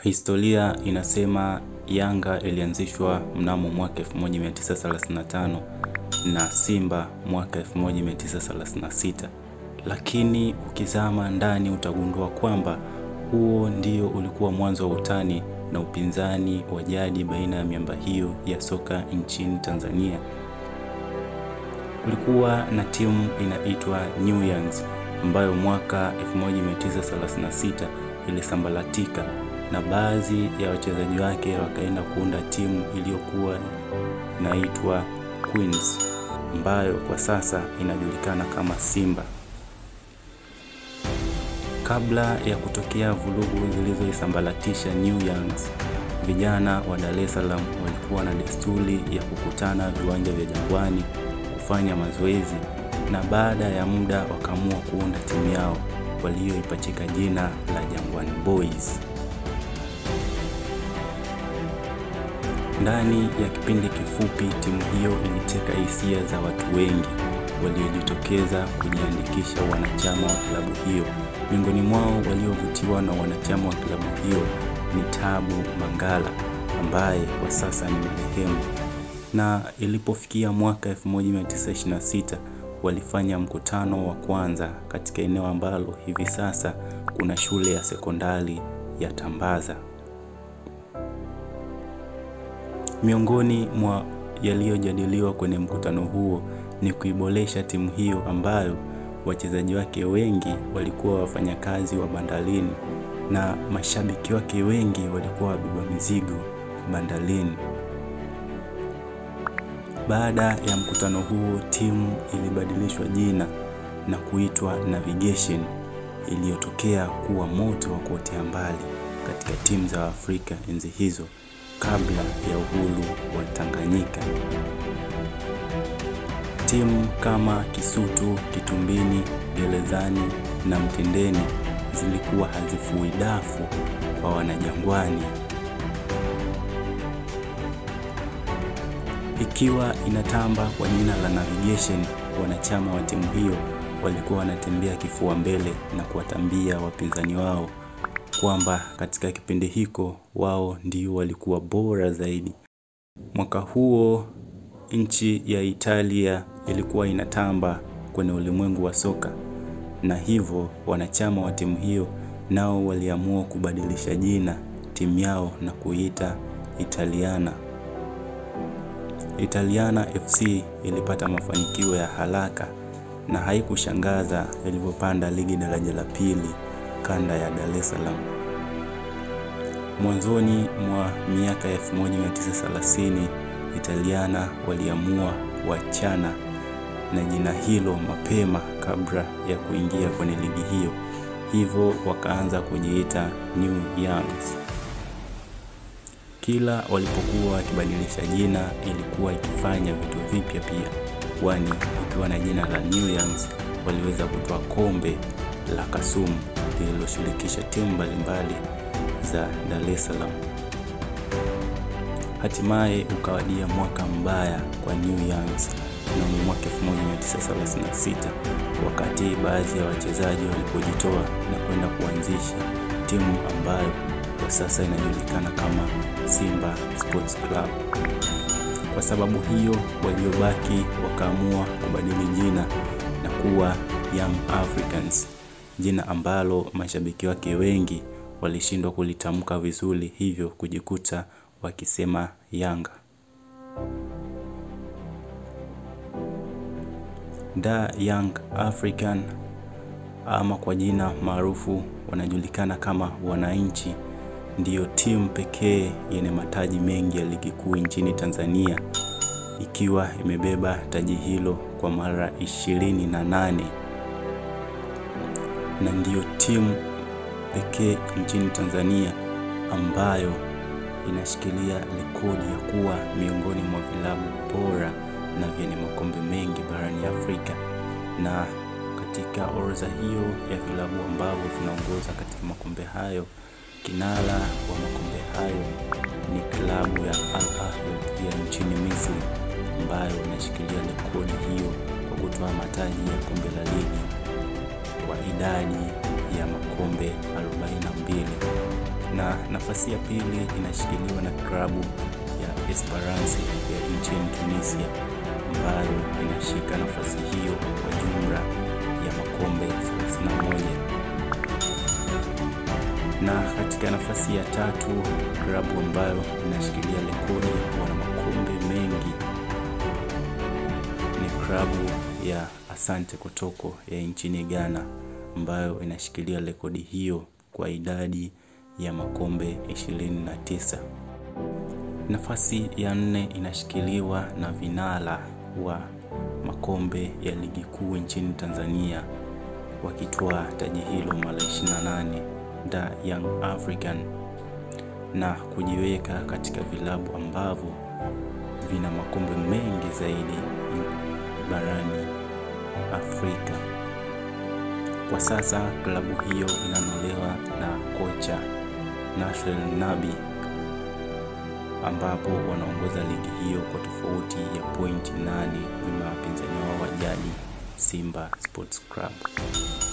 Historia inasema Yanga ilianzishwa mnamo mwaka 1935 na Simba mwaka 1936, lakini ukizama ndani utagundua kwamba huo ndio ulikuwa mwanzo wa utani na upinzani wa jadi baina ya miamba hiyo ya soka nchini Tanzania. Kulikuwa na timu inaitwa New Youngs ambayo mwaka 1936 ilisambaratika na baadhi ya wachezaji wake wakaenda kuunda timu iliyokuwa inaitwa Queens ambayo kwa sasa inajulikana kama Simba. Kabla ya kutokea vurugu zilizoisambaratisha New Youngs, vijana wa Dar es Salaam walikuwa na desturi ya kukutana viwanja vya Jangwani kufanya mazoezi, na baada ya muda wakaamua kuunda timu yao walioipachika jina la Jangwani Boys. Ndani ya kipindi kifupi, timu hiyo iliteka hisia za watu wengi waliojitokeza kujiandikisha wanachama wa klabu hiyo. Miongoni mwao waliovutiwa na wanachama wa klabu hiyo ni Tabu Mangala ambaye kwa sasa ni marehemu. Na ilipofikia mwaka 1926 walifanya mkutano wa kwanza katika eneo ambalo hivi sasa kuna shule ya sekondari ya Tambaza. Miongoni mwa yaliyojadiliwa kwenye mkutano huo ni kuiboresha timu hiyo ambayo wachezaji wake wengi walikuwa wafanyakazi wa bandarini na mashabiki wake wengi walikuwa wabeba mizigo bandarini. Baada ya mkutano huo, timu ilibadilishwa jina na kuitwa Navigation iliyotokea kuwa moto wa kuotea mbali katika timu za Afrika enzi hizo kabla ya uhuru wa Tanganyika. Timu kama Kisutu, Kitumbini, Gerezani na Mtendeni zilikuwa hazifui dafu kwa Wanajangwani. Ikiwa inatamba kwa jina la Navigation, wanachama wa timu hiyo walikuwa wanatembea kifua mbele na kuwatambia wapinzani wao kwamba katika kipindi hiko wao ndio walikuwa bora zaidi. Mwaka huo nchi ya Italia ilikuwa inatamba kwenye ulimwengu wa soka, na hivyo wanachama wa timu hiyo nao waliamua kubadilisha jina timu yao na kuita Italiana. Italiana FC ilipata mafanikio ya haraka na haikushangaza ilivyopanda ligi daraja la pili kanda ya Dar es Salaam. Mwanzoni mwa miaka ya 1930 Italiana waliamua kuachana na jina hilo mapema kabla ya kuingia kwenye ligi hiyo, hivyo wakaanza kujiita New Youngs. Kila walipokuwa wakibadilisha jina ilikuwa ikifanya vitu vipya pia, kwani ukiwa na jina la New Youngs waliweza kutoa kombe la Kasumu lililoshirikisha timu mbalimbali za Dar es Salaam. Hatimaye ukawadia mwaka mbaya kwa New Youngs mnamo mwaka 1936 wakati baadhi ya wachezaji walipojitoa na kwenda kuanzisha timu ambayo kwa sasa inajulikana kama Simba Sports Club. Kwa sababu hiyo, waliobaki wakaamua kubadili jina na kuwa Young Africans, jina ambalo mashabiki wake wengi walishindwa kulitamka vizuri, hivyo kujikuta wakisema Yanga. Da Young African ama kwa jina maarufu wanajulikana kama Wananchi, ndiyo timu pekee yenye mataji mengi ya ligi kuu nchini Tanzania, ikiwa imebeba taji hilo kwa mara ishirini na nane na ndiyo timu pekee nchini Tanzania ambayo inashikilia rekodi ya kuwa miongoni mwa vilabu bora na vyenye makombe mengi barani Afrika. Na katika orodha hiyo ya vilabu ambavyo vinaongoza katika makombe hayo, kinara wa makombe hayo ni klabu ya Al Ahly ya nchini Misri ambayo inashikilia rekodi hiyo kwa kutoa mataji ya kombe la ligi kwa idadi ya makombe 42 na nafasi ya pili inashikiliwa na klabu ya Esperance ya nchini Tunisia ambayo inashika nafasi hiyo kwa jumla ya makombe 31 na katika nafasi ya tatu klabu ambayo inashikilia rekodi ya kuwa na makombe mengi ni klabu ya Asante Kotoko ya nchini Ghana ambayo inashikilia rekodi hiyo kwa idadi ya makombe 29. Nafasi ya nne inashikiliwa na vinara wa makombe ya ligi kuu nchini Tanzania wakitoa taji hilo mara 28 da Young African na kujiweka katika vilabu ambavyo vina makombe mengi zaidi barani Afrika. Kwa sasa klabu hiyo inanolewa na kocha Nasser Nabi ambapo wanaongoza ligi hiyo kwa tofauti ya pointi nane nyuma ya wapinzani wao wa jadi Simba Sports Club.